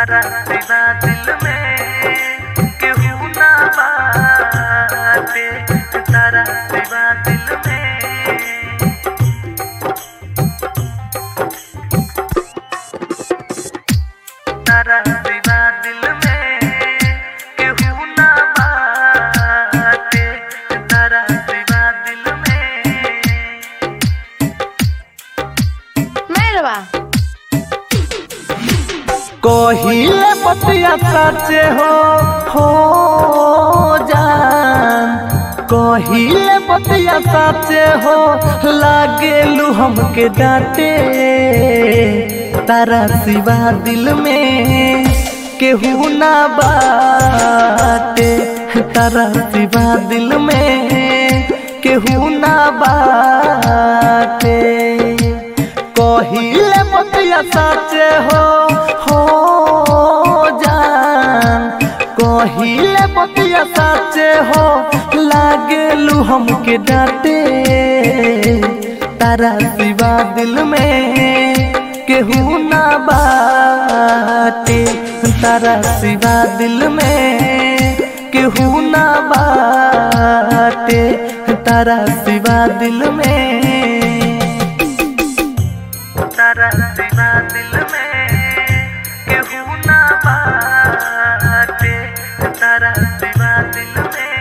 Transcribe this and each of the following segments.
तारा सिवा दिल में केहू ना बाटे तारा सिवा दिल में तारा सिवा दिल में केहू ना बाटे तारा सिवा दिल में Merhaba. कहिले पतिया साचे हो हो जान कहिले पतिया साचे हो लागेलू हमके डांटे तारा सिवा दिल में केहू ना बाटे तारा सिवा दिल में केहू ना बाटे कहिले पतिया साचे हो हो जान कहिले पतिया साचे हो लागेलू हमके डांटे तारा सिवा दिल में केहू ना बाटे तारा सिवा दिल में केहू ना बाटे तारा सिवा दिल में तारा सिवा दिल में केहू ना बाटे तारा सिवा दिल में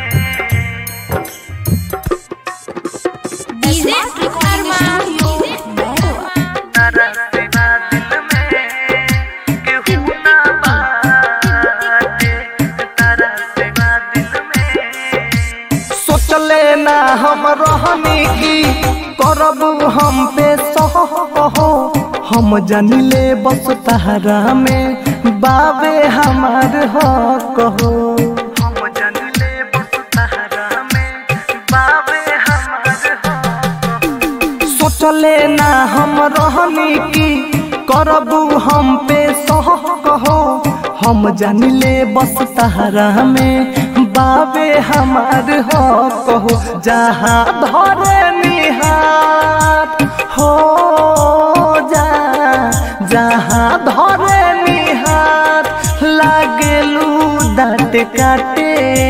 DJ Arman. तारा सिवा दिल में केहू ना बाटे तारा सिवा दिल में सोचले ना हम रहनी की करब हम पे सह कहो हम जानिले बस तहरा में बाबे हमार हो कहो हम जानिले बस तहरा में बाबे हमार हो सोचले ना हम रहनी की करबू हम पे सह कहो हम जानिले बस तहरा में बाबे हमार हो कहो जहाँ धरे निहार हो जा जहाँ धरे निहार लागेलू दाँत काटे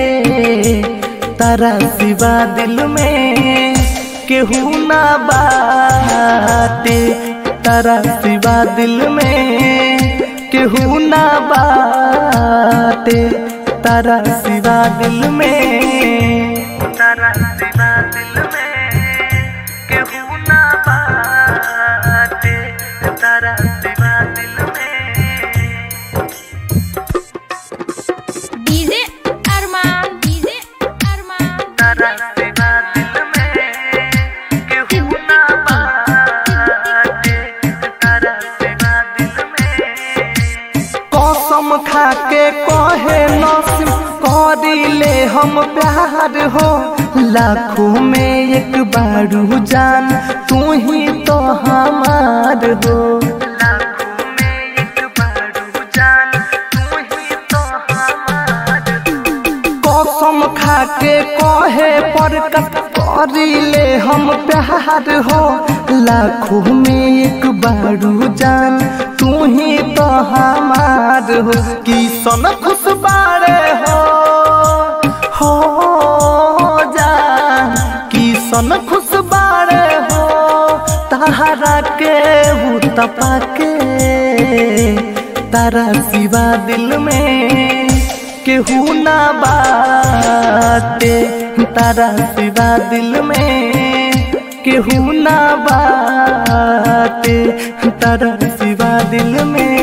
तारा सिवा दिल में केहू ना बाटे तारा सिवा दिल में केहू ना बाटे तारा सिवा दिल में तारा सिवा दिल में केहू ना बाटे तारा सिवा दिल में DJ Arman. DJ Arman. तारा सिवा दिल में केहू ना बाटे तारा सिवा दिल में कसम खा के कहे नसीम करिले हम प्यार हो लाखों में एक बारू जान तू ही तो हमार हो लाखों में एक बारू जान तू ही तो हमार हो कसम खा के कहे पर करिले हम प्यार हो लाखों में एक बारू जान तू ही तो हमार हो किसन खुश बारे हो हो जा किसन खुश बारे हो तारा के हूँ तपा के तारा सिवा दिल में केहू ना बाटे तारा सिवा दिल में केहू ना बाटे तारा सिवा दिल में